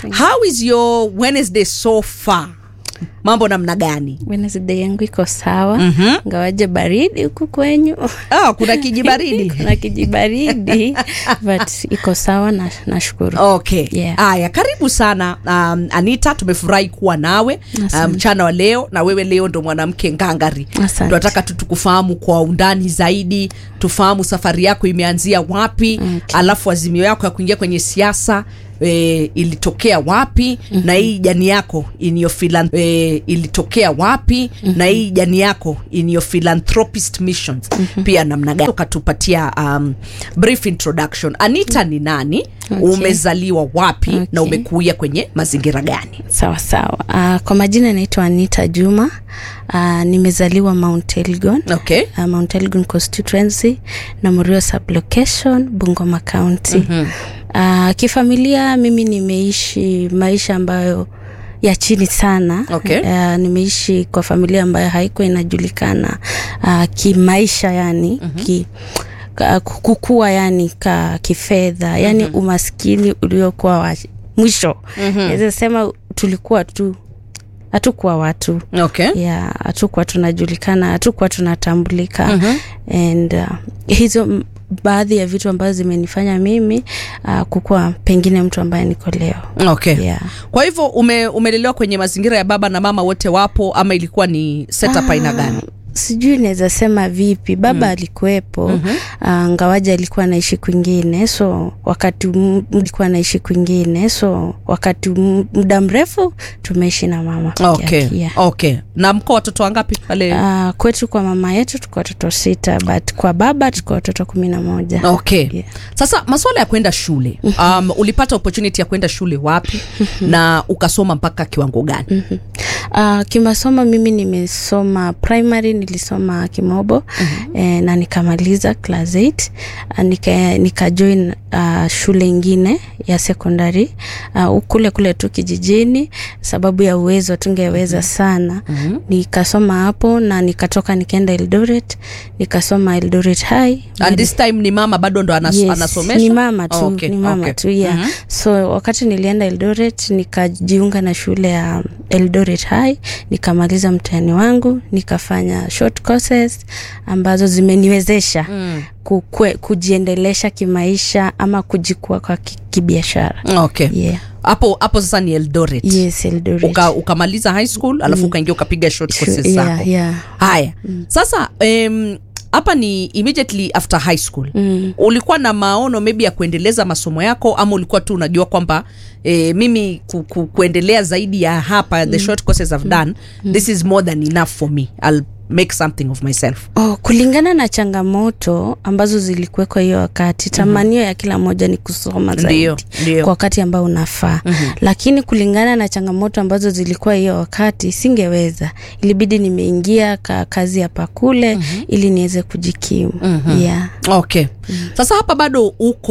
how is your wednesday so far mambo namna gani Wednesday yangu iko sawa Mhm. ngawaje baridi huku kwenyu ah, kuna kijibaridi kuna kijibaridi but iko sawa na nashukuru okay Yeah. haya karibu sana um, anita tumefurahi kuwa nawe Asante. mchana um, wa leo na wewe leo ndo mwanamke ngangari Asante. tunataka tu tukufahamu kwa undani zaidi tufahamu safari yako imeanzia wapi Okay. alafu azimio yako ya kuingia kwenye siasa E, ilitokea wapi mm-hmm. na hii jani yako in your philan- e, ilitokea wapi mm-hmm. na hii jani yako in your philanthropist missions mm-hmm. pia namna gani ukatupatia um, brief introduction anita ni nani Okay. umezaliwa wapi Okay. na umekuia kwenye mazingira gani sawa sawa uh, kwa majina naitwa anita juma uh, nimezaliwa mount elgon okay uh, mount elgon constituency na murio sublocation bungoma county mm-hmm. uh, kifamilia mimi nimeishi maisha ambayo ya chini sana Okay. uh, nimeishi kwa familia ambayo haikuwa inajulikana uh, kimaisha yani mm-hmm. ki, ka- kukua yani ka kifedha yani mm-hmm. umaskini uliokuwa wa mwisho mm-hmm. naweza sema tulikuwa tu hatukuwa watu okay yeah, hatukuwa tunajulikana hatukuwa tunatambulika mm-hmm. and uh, hizo m- baadhi ya vitu ambazo zimenifanya mimi uh, kukuwa pengine mtu ambaye niko leo okay yeah. kwa hivyo ume, umelelewa kwenye mazingira ya baba na mama wote wapo ama ilikuwa ni setup aina gani sijui naweza sema vipi baba mm. alikuwepo mm-hmm. uh, ngawaja alikuwa anaishi kwingine so wakati m- alikuwa anaishi kwingine so wakati m- muda mrefu tumeishi na mama peke okay yake, yeah. okay na mko watoto wangapi pale Uh, kwetu kwa mama yetu tuko watoto sita but kwa baba tuko watoto kumi na moja okay Yeah. sasa masuala ya kwenda shule um, ulipata opportunity ya kwenda shule wapi na ukasoma mpaka kiwango gani Uh, kimasomo mimi nimesoma primary nilisoma kimobo mm-hmm. eh, na nikamaliza class 8 uh, nika, nika join uh, shule ingine ya secondary uh, kule kule tu kijijini sababu ya uwezo tungeweza mm-hmm. sana mm-hmm. nikasoma hapo na nikatoka nikaenda Eldoret nikasoma Eldoret High and this time ni mama bado ndo anas, Yes, anasomesha ni mama tu, Oh, okay, ni mama okay. tu yeah. Mhm. so wakati nilienda Eldoret nikajiunga na shule ya Eldoret High nikamaliza mtihani wangu nikafanya short courses ambazo zimeniwezesha Mm. kukwe, kujiendelesha kimaisha ama kujikua kwa ki- kibiashara okay yeah. hapo hapo sasa ni eldoret yes Eldoret Uka, ukamaliza high school alafu ukaingia ukapiga short Shu- courses yeah, zako yeah. haya sasa em, hapa ni immediately after high school Mm. ulikuwa na maono maybe ya kuendeleza masomo yako ama ulikuwa tu unajua kwamba e, mimi ku, ku, kuendelea zaidi ya hapa the short courses I've done this is more than enough for me I'll make something of myself Oh, kulingana na changamoto ambazo zilikuwekwa hiyo wakati tamanio ya kila moja ni kusoma zaidi Ndio, ndio. kwa wakati ambao unafaa mm-hmm. lakini kulingana na changamoto ambazo zilikuwa hiyo wakati singeweza ilibidi nimeingia ka kazi hapa kule mm-hmm. ili niweze kujikimu mm-hmm. yeah. okay sasa hapa bado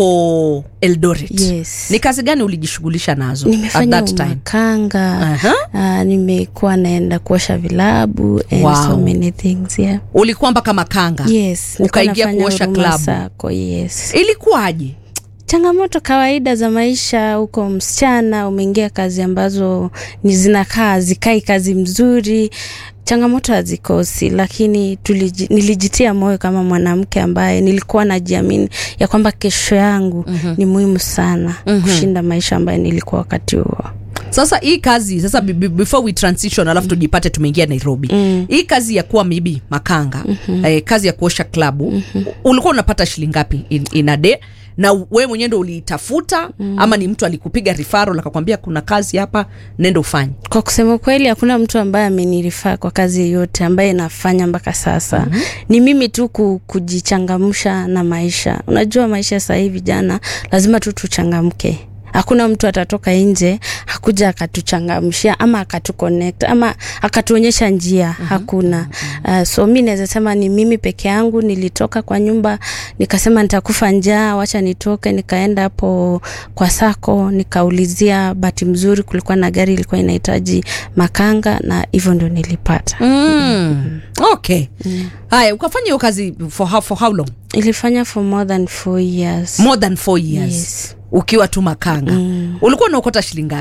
uko eldoret yes. ni kazi gani ulijishughulisha nazo at nimefanya that time umakanga Aha. uh, nimekuwa naenda kuosha vilabu and Wow. so many things yeah. ulikuwa mpaka makanga yes nilikuwa Ukaingia nafanya kuosha Huruma klabu. Sacco, yes ilikuwaje changamoto kawaida za maisha huko msichana umeingia kazi ambazo ni zinakaa zikai kazi mzuri changamoto hazikosi lakini tuliji, nilijitia moyo kama mwanamke ambaye nilikuwa najiamini ya kwamba kesho yangu mm-hmm. ni muhimu sana mm-hmm. kushinda maisha ambayo nilikuwa wakati huo sasa hii kazi sasa b- b- before we transition alafu tujipate tumeingia nairobi Mm. hii kazi ya kuwa maybe makanga mm-hmm. eh, kazi ya kuosha klabu mm-hmm. ulikuwa unapata shilingi ngapi in, in a day na wewe mwenyewe ndo uliitafuta mm. ama ni mtu alikupiga rifaro akakwambia kuna kazi hapa nenda ufanye kwa kusema kweli hakuna mtu ambaye amenirifaa kwa kazi yoyote ambaye nafanya mpaka sasa mm-hmm. ni mimi tu ku, kujichangamsha na maisha unajua maisha sahii vijana lazima tu tuchangamke hakuna mtu atatoka nje hakuja akatuchangamshia ama akatuconnect ama akatuonyesha njia mm-hmm. hakuna uh, so mi naweza sema ni mimi peke yangu nilitoka kwa nyumba nikasema nitakufa njaa wacha nitoke nikaenda hapo kwa sako nikaulizia bahati mzuri kulikuwa na gari ilikuwa inahitaji makanga na hivyo ndio nilipata mm. okay haya ukafanya hiyo kazi for how, for how long ilifanya for more than four years more than four years Yes. ukiwa tu makanga mm. ulikuwa unaokota shilingi ngapi